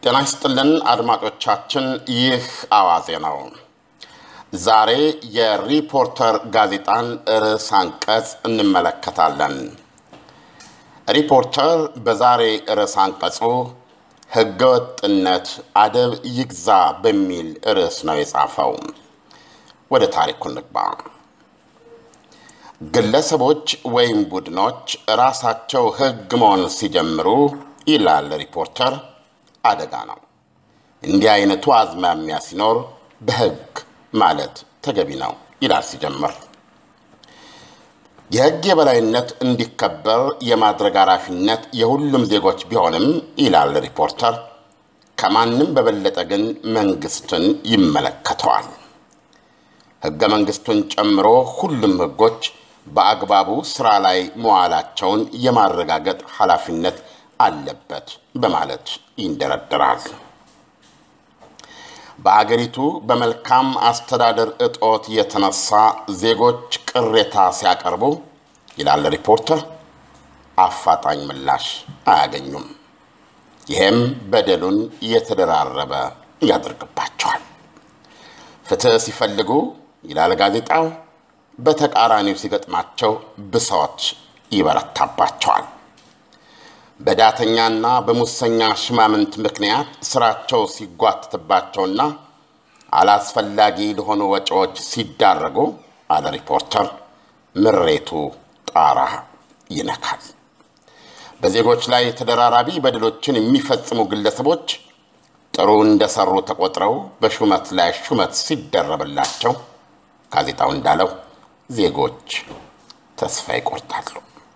ጤና ይስጥልን አድማጮቻችን፣ ይህ አዋዜ ነው። ዛሬ የሪፖርተር ጋዜጣን ርዕስ አንቀጽ እንመለከታለን። ሪፖርተር በዛሬ ርዕስ አንቀጹ ሕገወጥነት አደብ ይግዛ በሚል ርዕስ ነው የጻፈው። ወደ ታሪኩ እንግባ። ግለሰቦች ወይም ቡድኖች ራሳቸው ሕግ መሆን ሲጀምሩ ይላል ሪፖርተር፣ አደጋ ነው። እንዲህ አይነቱ አዝማሚያ ሲኖር በሕግ ማለት ተገቢ ነው ይላል ሲጀምር። የሕግ የበላይነት እንዲከበር የማድረግ ኃላፊነት የሁሉም ዜጎች ቢሆንም ይላል ሪፖርተር፣ ከማንም በበለጠ ግን መንግስትን ይመለከተዋል። ሕገ መንግስቱን ጨምሮ ሁሉም ሕጎች በአግባቡ ስራ ላይ መዋላቸውን የማረጋገጥ ኃላፊነት አለበት በማለት ይንደረደራል። በአገሪቱ በመልካም አስተዳደር እጦት የተነሳ ዜጎች ቅሬታ ሲያቀርቡ ይላል ሪፖርተር፣ አፋጣኝ ምላሽ አያገኙም። ይህም በደሉን የተደራረበ ያደርግባቸዋል። ፍትሕ ሲፈልጉ ይላል ጋዜጣው፣ በተቃራኒው ሲገጥማቸው ብሶት ይበረታባቸዋል። በዳተኛና በሙሰኛ ሽማምንት ምክንያት ስራቸው ሲጓትትባቸውና አላስፈላጊ ለሆኑ ወጪዎች ሲዳረጉ አለ ሪፖርተር፣ ምሬቱ ጣራ ይነካል። በዜጎች ላይ ተደራራቢ በደሎችን የሚፈጽሙ ግለሰቦች ጥሩ እንደሰሩ ተቆጥረው በሹመት ላይ ሹመት ሲደረብላቸው ጋዜጣው እንዳለው ዜጎች ተስፋ ይቆርጣሉ።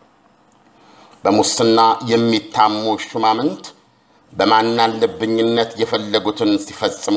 በሙስና የሚታሙ ሹማምንት በማናለብኝነት የፈለጉትን ሲፈጽሙ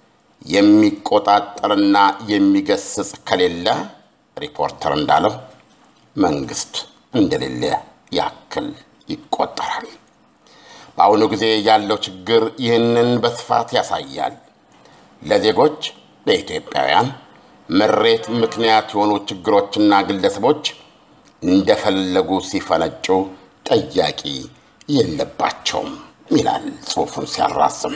የሚቆጣጠርና የሚገስጽ ከሌለ ሪፖርተር እንዳለው መንግስት እንደሌለ ያክል ይቆጠራል። በአሁኑ ጊዜ ያለው ችግር ይህንን በስፋት ያሳያል። ለዜጎች ለኢትዮጵያውያን ምሬት ምክንያት የሆኑ ችግሮችና ግለሰቦች እንደፈለጉ ሲፈነጩ ጠያቂ የለባቸውም ይላል ጽሑፉን ሲያራዝም።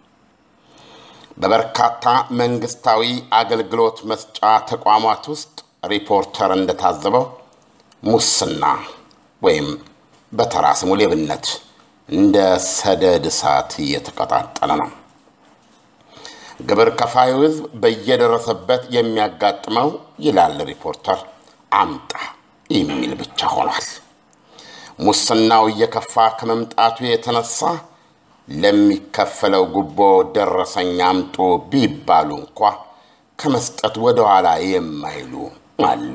በበርካታ መንግስታዊ አገልግሎት መስጫ ተቋማት ውስጥ ሪፖርተር እንደታዘበው ሙስና ወይም በተራ ስሙ ሌብነት እንደ ሰደድ እሳት እየተቀጣጠለ ነው። ግብር ከፋዩ ሕዝብ በየደረሰበት የሚያጋጥመው ይላል ሪፖርተር አምጣ የሚል ብቻ ሆኗል። ሙስናው እየከፋ ከመምጣቱ የተነሳ ለሚከፈለው ጉቦ ደረሰኝ አምጡ ቢባሉ እንኳ ከመስጠት ወደኋላ የማይሉ አሉ።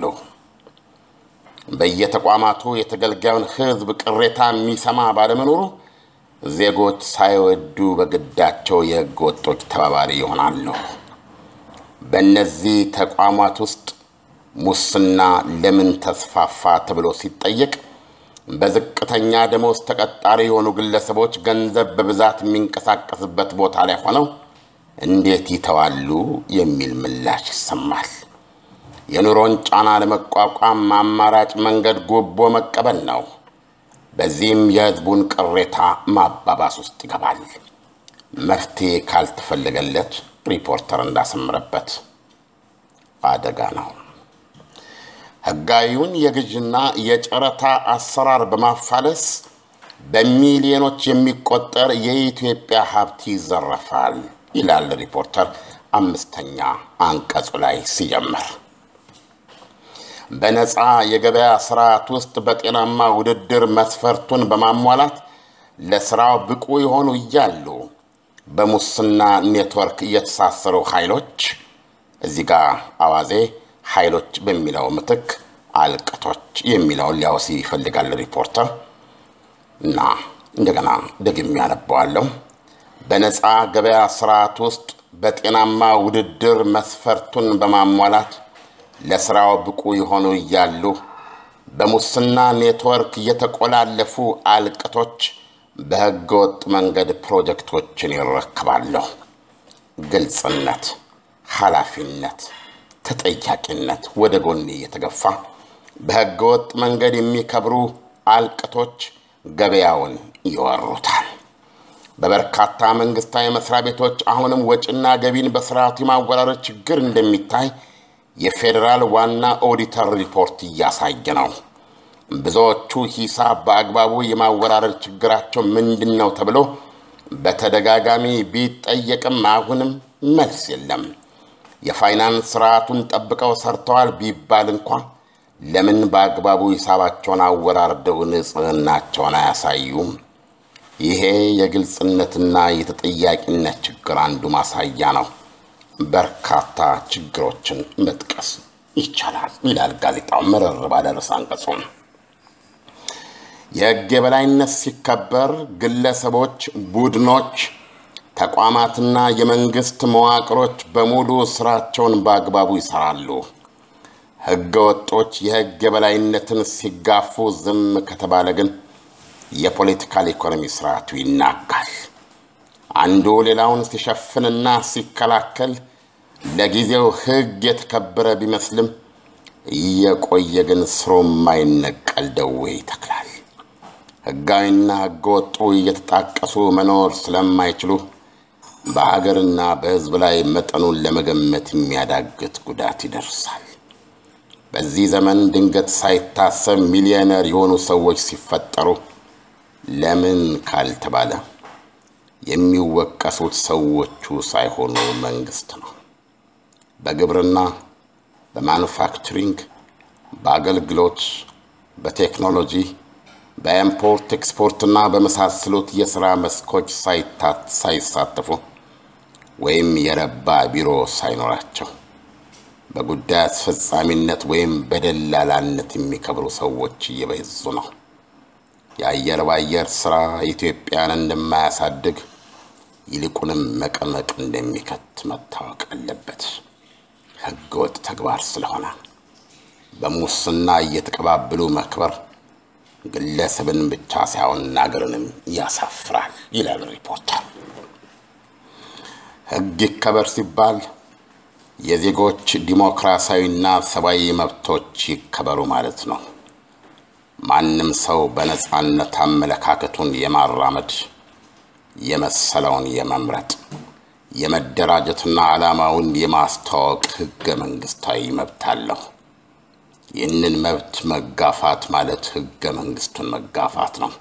በየተቋማቱ የተገልጋዩን ሕዝብ ቅሬታ የሚሰማ ባለመኖሩ ዜጎች ሳይወዱ በግዳቸው የሕገ ወጦች ተባባሪ ይሆናሉ። በእነዚህ ተቋማት ውስጥ ሙስና ለምን ተስፋፋ ተብሎ ሲጠየቅ በዝቅተኛ ደሞዝ ተቀጣሪ የሆኑ ግለሰቦች ገንዘብ በብዛት የሚንቀሳቀስበት ቦታ ላይ ሆነው እንዴት ይተዋሉ የሚል ምላሽ ይሰማል። የኑሮን ጫና ለመቋቋም አማራጭ መንገድ ጉቦ መቀበል ነው። በዚህም የሕዝቡን ቅሬታ ማባባስ ውስጥ ይገባል። መፍትሄ ካልተፈለገለት ሪፖርተር እንዳሰምረበት አደጋ ነው። ሕጋዊውን የግዥና የጨረታ አሰራር በማፋለስ በሚሊዮኖች የሚቆጠር የኢትዮጵያ ሀብት ይዘረፋል ይላል ሪፖርተር አምስተኛ አንቀጹ ላይ ሲጀምር። በነፃ የገበያ ስርዓት ውስጥ በጤናማ ውድድር መስፈርቱን በማሟላት ለስራው ብቁ የሆኑ እያሉ በሙስና ኔትወርክ የተሳሰሩ ኃይሎች እዚህ ጋር አዋዜ ኃይሎች በሚለው ምትክ አልቅቶች የሚለውን ሊያወስ ይፈልጋል ሪፖርተር እና እንደገና ደግሜ ያነበዋለሁ። በነፃ ገበያ ስርዓት ውስጥ በጤናማ ውድድር መስፈርቱን በማሟላት ለስራው ብቁ የሆኑ እያሉ በሙስና ኔትወርክ የተቆላለፉ አልቅቶች በህገወጥ መንገድ ፕሮጀክቶችን ይረክባለሁ። ግልጽነት፣ ኃላፊነት፣ ተጠያቂነት ወደ ጎን እየተገፋ በህገወጥ መንገድ የሚከብሩ አልቅቶች ገበያውን ይወሩታል። በበርካታ መንግስታዊ መስሪያ ቤቶች አሁንም ወጪና ገቢን በስርዓቱ የማወራረድ ችግር እንደሚታይ የፌዴራል ዋና ኦዲተር ሪፖርት እያሳየ ነው። ብዙዎቹ ሂሳብ በአግባቡ የማወራረድ ችግራቸው ምንድን ነው ተብሎ በተደጋጋሚ ቢጠየቅም አሁንም መልስ የለም። የፋይናንስ ስርዓቱን ጠብቀው ሰርተዋል ቢባል እንኳ ለምን በአግባቡ ሂሳባቸውን አወራርደው ንጽህናቸውን አያሳዩም? ይሄ የግልጽነትና የተጠያቂነት ችግር አንዱ ማሳያ ነው። በርካታ ችግሮችን መጥቀስ ይቻላል ይላል ጋዜጣው መረር ባለ ርዕሰ አንቀጹ። የሕግ የበላይነት ሲከበር ግለሰቦች፣ ቡድኖች፣ ተቋማትና የመንግስት መዋቅሮች በሙሉ ስራቸውን በአግባቡ ይሰራሉ። ሕገ ወጦች የሕግ የበላይነትን ሲጋፉ ዝም ከተባለ ግን የፖለቲካል ኢኮኖሚ ስርዓቱ ይናጋል። አንዱ ሌላውን ሲሸፍንና ሲከላከል ለጊዜው ሕግ የተከበረ ቢመስልም እየቆየ ግን ስሩ የማይነቀል ደዌ ይተክላል። ሕጋዊና ሕገ ወጡ እየተጣቀሱ መኖር ስለማይችሉ በሀገርና በሕዝብ ላይ መጠኑን ለመገመት የሚያዳግት ጉዳት ይደርሳል። በዚህ ዘመን ድንገት ሳይታሰብ ሚሊዮነር የሆኑ ሰዎች ሲፈጠሩ ለምን ካልተባለ የሚወቀሱት ሰዎቹ ሳይሆኑ መንግስት ነው። በግብርና፣ በማኑፋክቸሪንግ፣ በአገልግሎት፣ በቴክኖሎጂ፣ በኢምፖርት ኤክስፖርትና በመሳሰሉት የሥራ መስኮች ሳይሳተፉ ወይም የረባ ቢሮ ሳይኖራቸው በጉዳይ አስፈጻሚነት ወይም በደላላነት የሚከብሩ ሰዎች እየበዙ ነው። የአየር ባየር ስራ ኢትዮጵያን እንደማያሳድግ ይልቁንም መቀመቅ እንደሚከት መታወቅ አለበት። ህገወጥ ተግባር ስለሆነ በሙስና እየተቀባበሉ መክበር ግለሰብን ብቻ ሳይሆን አገርንም ያሳፍራል ይላል ሪፖርተር። ህግ ይከበር ሲባል የዜጎች ዲሞክራሲያዊና ሰብአዊ መብቶች ይከበሩ ማለት ነው። ማንም ሰው በነፃነት አመለካከቱን የማራመድ የመሰለውን የመምረጥ የመደራጀትና ዓላማውን የማስተዋወቅ ህገ መንግስታዊ መብት አለው። ይህንን መብት መጋፋት ማለት ህገ መንግስቱን መጋፋት ነው።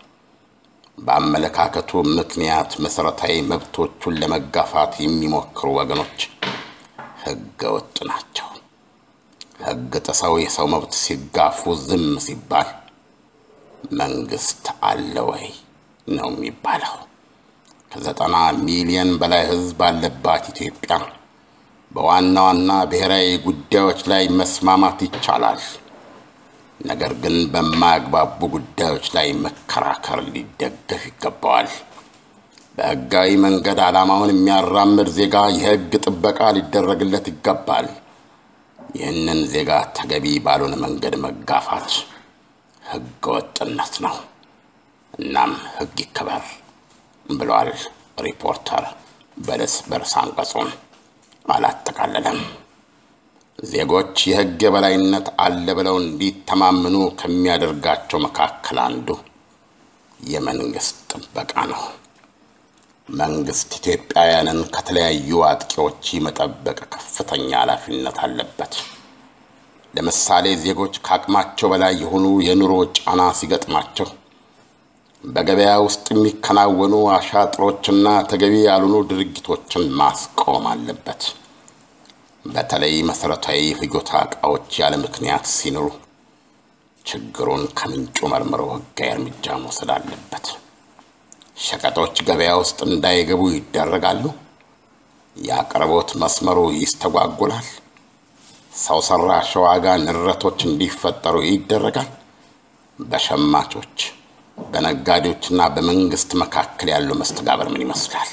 በአመለካከቱ ምክንያት መሠረታዊ መብቶቹን ለመጋፋት የሚሞክሩ ወገኖች ህገ ወጥ ናቸው። ህግ ጥሰው የሰው መብት ሲጋፉ ዝም ሲባል መንግስት አለ ወይ ነው የሚባለው። ከዘጠና ሚሊዮን በላይ ህዝብ ባለባት ኢትዮጵያ በዋና ዋና ብሔራዊ ጉዳዮች ላይ መስማማት ይቻላል። ነገር ግን በማያግባቡ ጉዳዮች ላይ መከራከር ሊደገፍ ይገባዋል። በህጋዊ መንገድ ዓላማውን የሚያራምድ ዜጋ የህግ ጥበቃ ሊደረግለት ይገባል። ይህንን ዜጋ ተገቢ ባልሆነ መንገድ መጋፋት ህገ ወጥነት ነው። እናም ህግ ይከበር ብሏል ሪፖርተር በርዕሰ አንቀጹም። አላጠቃለለም። ዜጎች የህግ የበላይነት አለ ብለው እንዲተማመኑ ከሚያደርጋቸው መካከል አንዱ የመንግስት ጥበቃ ነው። መንግስት ኢትዮጵያውያንን ከተለያዩ አጥቂዎች መጠበቅ ከፍተኛ ኃላፊነት አለበት። ለምሳሌ ዜጎች ከአቅማቸው በላይ የሆኑ የኑሮ ጫና ሲገጥማቸው በገበያ ውስጥ የሚከናወኑ አሻጥሮችና ተገቢ ያልሆኑ ድርጊቶችን ማስቆም አለበት። በተለይ መሠረታዊ ፍጆታ ዕቃዎች ያለ ምክንያት ሲኖሩ ችግሩን ከምንጩ መርምሮ ህጋዊ እርምጃ መውሰድ አለበት። ሸቀጦች ገበያ ውስጥ እንዳይገቡ ይደረጋሉ። የአቅርቦት መስመሩ ይስተጓጉላል። ሰው ሰራሽ ዋጋ ንረቶች እንዲፈጠሩ ይደረጋል። በሸማቾች በነጋዴዎችና በመንግስት መካከል ያለው መስተጋበር ምን ይመስላል?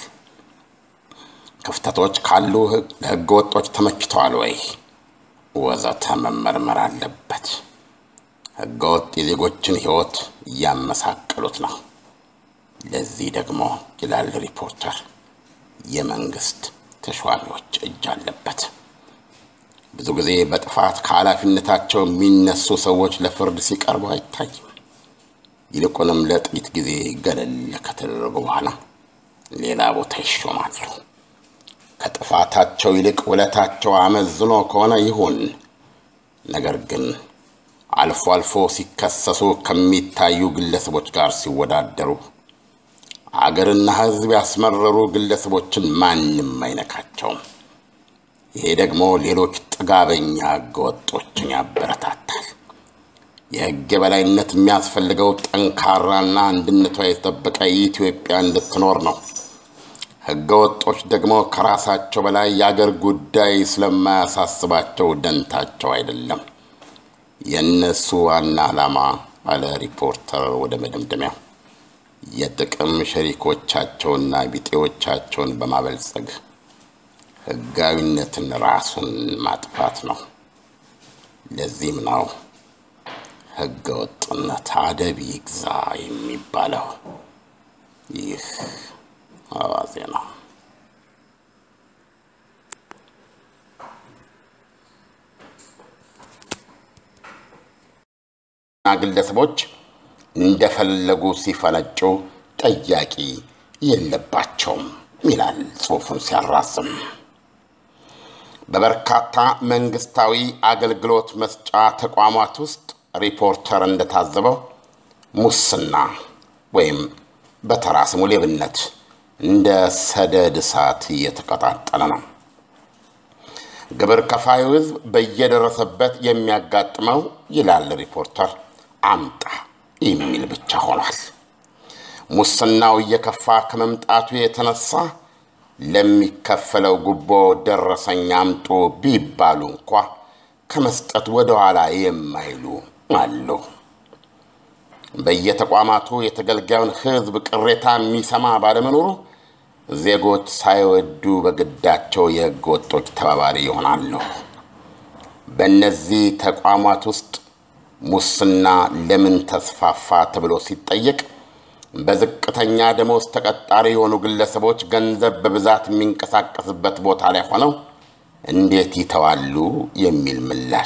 ክፍተቶች ካሉ ለህገ ወጦች ተመችተዋል ወይ? ወዘተ መመርመር አለበት። ህገ ወጥ የዜጎችን ህይወት እያመሳቀሉት ነው። ለዚህ ደግሞ ይላል ሪፖርተር፣ የመንግስት ተሿሚዎች እጅ አለበት። ብዙ ጊዜ በጥፋት ከኃላፊነታቸው የሚነሱ ሰዎች ለፍርድ ሲቀርቡ አይታይም። ይልቁንም ለጥቂት ጊዜ ገለል ከተደረጉ በኋላ ሌላ ቦታ ይሾማሉ። ከጥፋታቸው ይልቅ ውለታቸው አመዝኖ ከሆነ ይሁን። ነገር ግን አልፎ አልፎ ሲከሰሱ ከሚታዩ ግለሰቦች ጋር ሲወዳደሩ አገርና ሕዝብ ያስመረሩ ግለሰቦችን ማንም አይነካቸውም። ይሄ ደግሞ ሌሎች ጥጋበኛ ሕገወጦችን ያበረታታል። የሕግ የበላይነት የሚያስፈልገው ጠንካራና አንድነቷ የተጠበቀ ኢትዮጵያ እንድትኖር ነው። ሕገወጦች ደግሞ ከራሳቸው በላይ የአገር ጉዳይ ስለማያሳስባቸው ደንታቸው አይደለም። የእነሱ ዋና ዓላማ አለ ሪፖርተር ወደ መደምደሚያው የጥቅም ሸሪኮቻቸውና ቢጤዎቻቸውን በማበልጸግ ሕጋዊነትን ራሱን ማጥፋት ነው። ለዚህም ነው ሕገ ወጥነት አደብ ይግዛ የሚባለው። ይህ አዋዜ ነው። ግለሰቦች እንደፈለጉ ሲፈነጩ ጠያቂ የለባቸውም ይላል ጽሑፉን ሲያራዝም። በበርካታ መንግስታዊ አገልግሎት መስጫ ተቋማት ውስጥ ሪፖርተር እንደታዘበው ሙስና ወይም በተራ ስሙ ሌብነት እንደ ሰደድ እሳት እየተቀጣጠለ ነው። ግብር ከፋዩ ሕዝብ በየደረሰበት የሚያጋጥመው ይላል ሪፖርተር አምጣ የሚል ብቻ ሆኗል። ሙስናው እየከፋ ከመምጣቱ የተነሳ ለሚከፈለው ጉቦ ደረሰኝ አምጡ ቢባሉ እንኳ ከመስጠት ወደኋላ የማይሉ አሉ። በየተቋማቱ የተገልጋዩን ሕዝብ ቅሬታ የሚሰማ ባለመኖሩ ዜጎች ሳይወዱ በግዳቸው የሕገ ወጦች ተባባሪ ይሆናሉ። በእነዚህ ተቋማት ውስጥ ሙስና ለምን ተስፋፋ ተብሎ ሲጠየቅ በዝቅተኛ ደሞዝ ተቀጣሪ የሆኑ ግለሰቦች ገንዘብ በብዛት የሚንቀሳቀስበት ቦታ ላይ ሆነው እንዴት ይተዋሉ የሚል ምላሽ።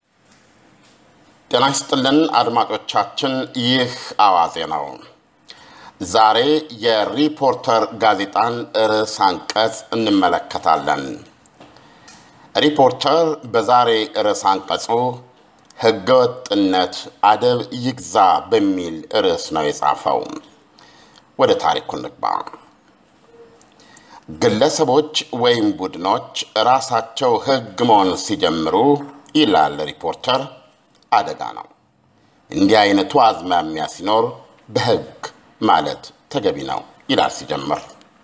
ጤና ይስጥልን አድማጮቻችን፣ ይህ አዋዜ ነው። ዛሬ የሪፖርተር ጋዜጣን ርዕስ አንቀጽ እንመለከታለን። ሪፖርተር በዛሬ ርዕስ አንቀጹ ሕገወጥነት አደብ ይግዛ በሚል ርዕስ ነው የጻፈው። ወደ ታሪኩ እንግባ። ግለሰቦች ወይም ቡድኖች ራሳቸው ሕግ መሆን ሲጀምሩ ይላል ሪፖርተር፣ አደጋ ነው። እንዲህ አይነቱ አዝማሚያ ሲኖር በሕግ ማለት ተገቢ ነው ይላል ሲጀምር።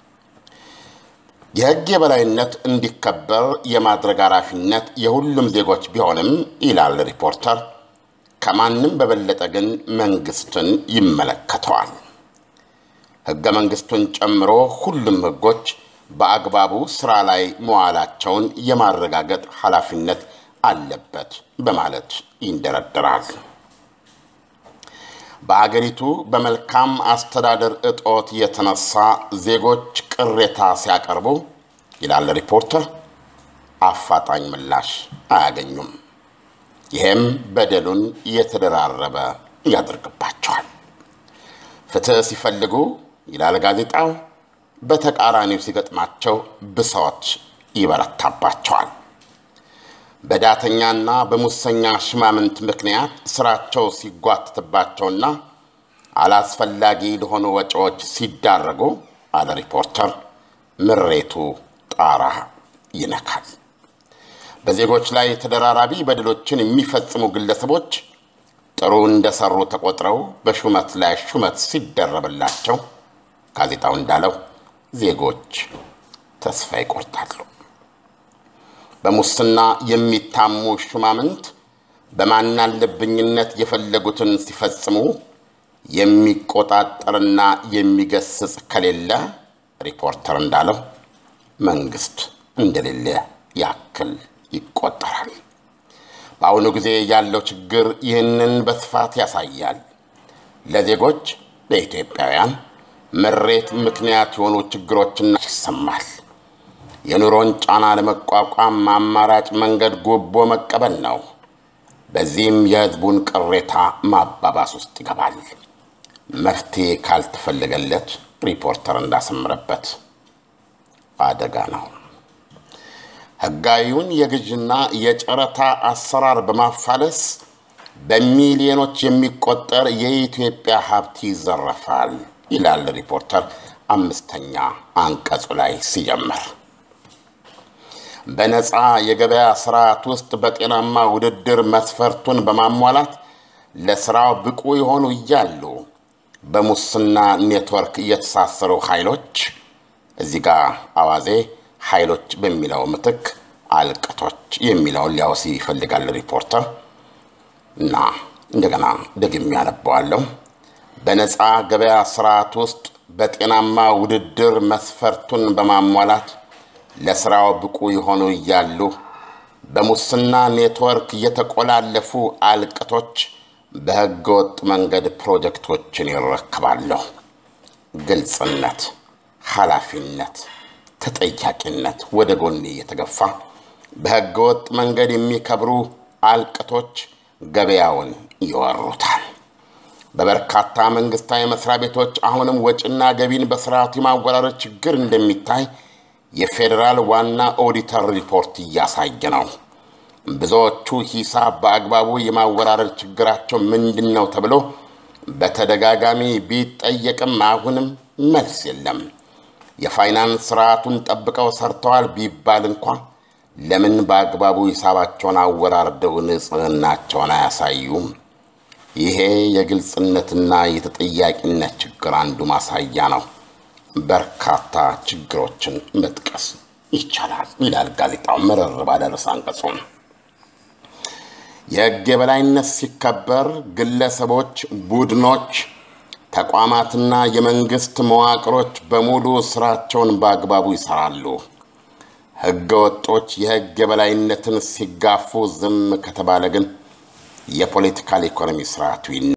የሕግ የበላይነት እንዲከበር የማድረግ ኃላፊነት የሁሉም ዜጎች ቢሆንም ይላል ሪፖርተር፣ ከማንም በበለጠ ግን መንግስትን ይመለከተዋል። ሕገ መንግስቱን ጨምሮ ሁሉም ሕጎች በአግባቡ ስራ ላይ መዋላቸውን የማረጋገጥ ኃላፊነት አለበት በማለት ይንደረደራል። በአገሪቱ በመልካም አስተዳደር እጦት የተነሳ ዜጎች ቅሬታ ሲያቀርቡ ይላል ሪፖርተር፣ አፋጣኝ ምላሽ አያገኙም። ይህም በደሉን የተደራረበ ያደርግባቸዋል። ፍትሕ ሲፈልጉ ይላል ጋዜጣው፣ በተቃራኒው ሲገጥማቸው ብሶት ይበረታባቸዋል። በዳተኛና በሙሰኛ ሽማምንት ምክንያት ስራቸው ሲጓትትባቸውና አላስፈላጊ ለሆኑ ወጪዎች ሲዳረጉ አለ ሪፖርተር፣ ምሬቱ ጣራ ይነካል። በዜጎች ላይ ተደራራቢ በደሎችን የሚፈጽሙ ግለሰቦች ጥሩ እንደሰሩ ተቆጥረው በሹመት ላይ ሹመት ሲደረብላቸው ጋዜጣው እንዳለው ዜጎች ተስፋ ይቆርጣሉ። በሙስና የሚታሙ ሹማምንት በማናለብኝነት የፈለጉትን ሲፈጽሙ የሚቆጣጠርና የሚገስጽ ከሌለ ሪፖርተር እንዳለው መንግስት እንደሌለ ያክል ይቆጠራል። በአሁኑ ጊዜ ያለው ችግር ይህንን በስፋት ያሳያል። ለዜጎች ለኢትዮጵያውያን ምሬት ምክንያት የሆኑ ችግሮችና ይሰማል። የኑሮን ጫና ለመቋቋም አማራጭ መንገድ ጉቦ መቀበል ነው። በዚህም የሕዝቡን ቅሬታ ማባባስ ውስጥ ይገባል። መፍትሄ ካልተፈለገለት ሪፖርተር እንዳሰምረበት አደጋ ነው። ህጋዊውን የግዥና የጨረታ አሰራር በማፋለስ በሚሊዮኖች የሚቆጠር የኢትዮጵያ ሀብት ይዘረፋል ይላል ሪፖርተር አምስተኛ አንቀጹ ላይ ሲጀምር። በነፃ የገበያ ስርዓት ውስጥ በጤናማ ውድድር መስፈርቱን በማሟላት ለስራው ብቁ የሆኑ እያሉ በሙስና ኔትወርክ የተሳሰሩ ኃይሎች እዚህ ጋር አዋዜ ኃይሎች በሚለው ምትክ አልቅቶች የሚለውን ሊያወስ ይፈልጋል ሪፖርተር እና እንደገና ደግሜ ያነበዋለሁ። በነፃ ገበያ ስርዓት ውስጥ በጤናማ ውድድር መስፈርቱን በማሟላት ለስራው ብቁ የሆኑ እያሉ በሙስና ኔትወርክ የተቆላለፉ አልቅቶች በህገወጥ መንገድ ፕሮጀክቶችን ይረክባለሁ። ግልጽነት፣ ኃላፊነት፣ ተጠያቂነት ወደ ጎን እየተገፋ በህገወጥ መንገድ የሚከብሩ አልቅቶች ገበያውን ይወሩታል። በበርካታ መንግስታዊ መስሪያ ቤቶች አሁንም ወጪና ገቢን በስርዓቱ የማወራረድ ችግር እንደሚታይ የፌዴራል ዋና ኦዲተር ሪፖርት እያሳየ ነው። ብዙዎቹ ሂሳብ በአግባቡ የማወራረድ ችግራቸው ምንድን ነው ተብሎ በተደጋጋሚ ቢጠየቅም አሁንም መልስ የለም። የፋይናንስ ስርዓቱን ጠብቀው ሰርተዋል ቢባል እንኳ ለምን በአግባቡ ሂሳባቸውን አወራርደው ንጽህናቸውን አያሳዩም? ይሄ የግልጽነትና የተጠያቂነት ችግር አንዱ ማሳያ ነው። በርካታ ችግሮችን መጥቀስ ይቻላል ይላል ጋዜጣው መረር ባለ ርዕሰ አንቀጹ። የህግ የበላይነት ሲከበር ግለሰቦች፣ ቡድኖች፣ ተቋማትና የመንግስት መዋቅሮች በሙሉ ስራቸውን በአግባቡ ይሰራሉ። ህገ ወጦች የህግ የበላይነትን ሲጋፉ ዝም ከተባለ ግን የፖለቲካል ኢኮኖሚ ስርዓቱ